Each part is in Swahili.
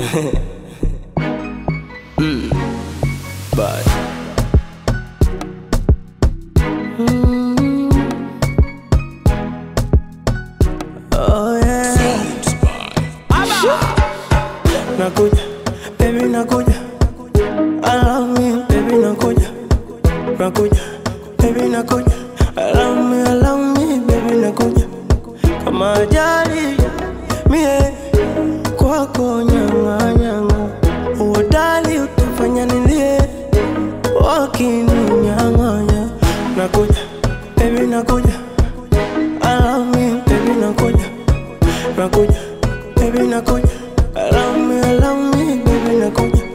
mm. Bye. Oh yeah. Nakuja, baby nakuja. I love me, baby nakuja. Nakuja, baby nakuja. I love me, I love me, baby nakuja. Kama ajali mie kwako nyanga nyanga, uodali utafanya nilie wakininyang'anya. Nakuja, baby nakuja. I love me, baby nakuja. Nakuja, baby nakuja. I love me, I love me, baby nakuja.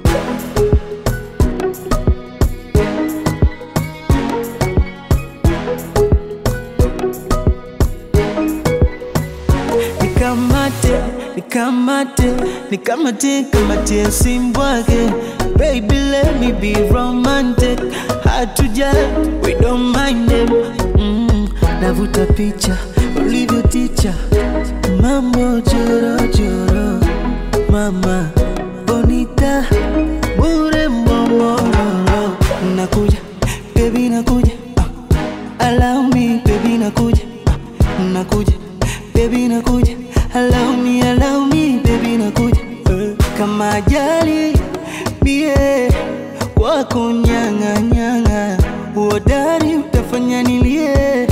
nikamate nikamate nikamate kamate simbwake baby let me be romantic hatuja we don't mind them mm, navuta picha ulivyo ticha mambo jorojoro mama bonita bure momororo nakuja baby nakuja ah, allow me baby nakuja ah, nakuja baby nakuja allow me allow me baby nakuja eh, kama ajali mie kwako nyanga nyanga uodari utafanya nilie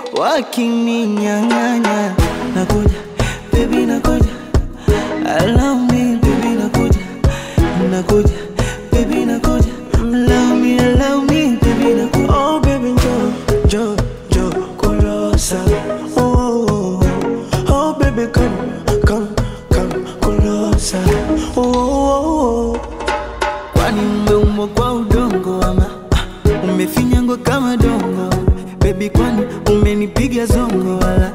wakininyang'anya nakuja baby nakuja allow me baby nakuja nakuja baby nakuja allow me allow me baby nakuja Oh baby njoo, njoo, njoo kulosa. Oh, oh, oh. oh baby come, come, come kulosa. Oh, oh, oh. kwani umeumbwa kwa udongo ama ah, umefinyangwa kama dongo bebi kwani umenipiga zongo wala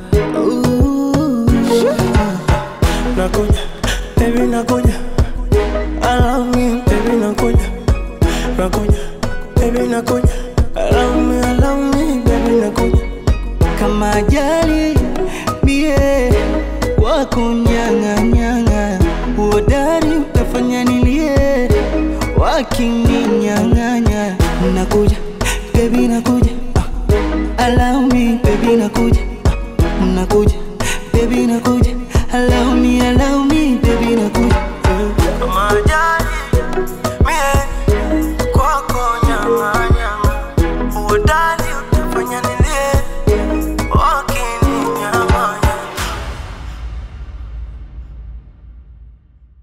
Ooh. Nakuja, baby nakuja. I love me, baby nakuja. Nakuja, baby nakuja. I love me, I love me, baby nakuja. kama ajali mie kwako nyang'anyang'a uodari utafanya nilie wakininyang'anya nakuja bebi nakuja ah, allow me bebi nakuja ah, nakuja bebi nakuja allow me allow me bebi nakuja Kama ajali, mie kwako nyama nyama. Uodai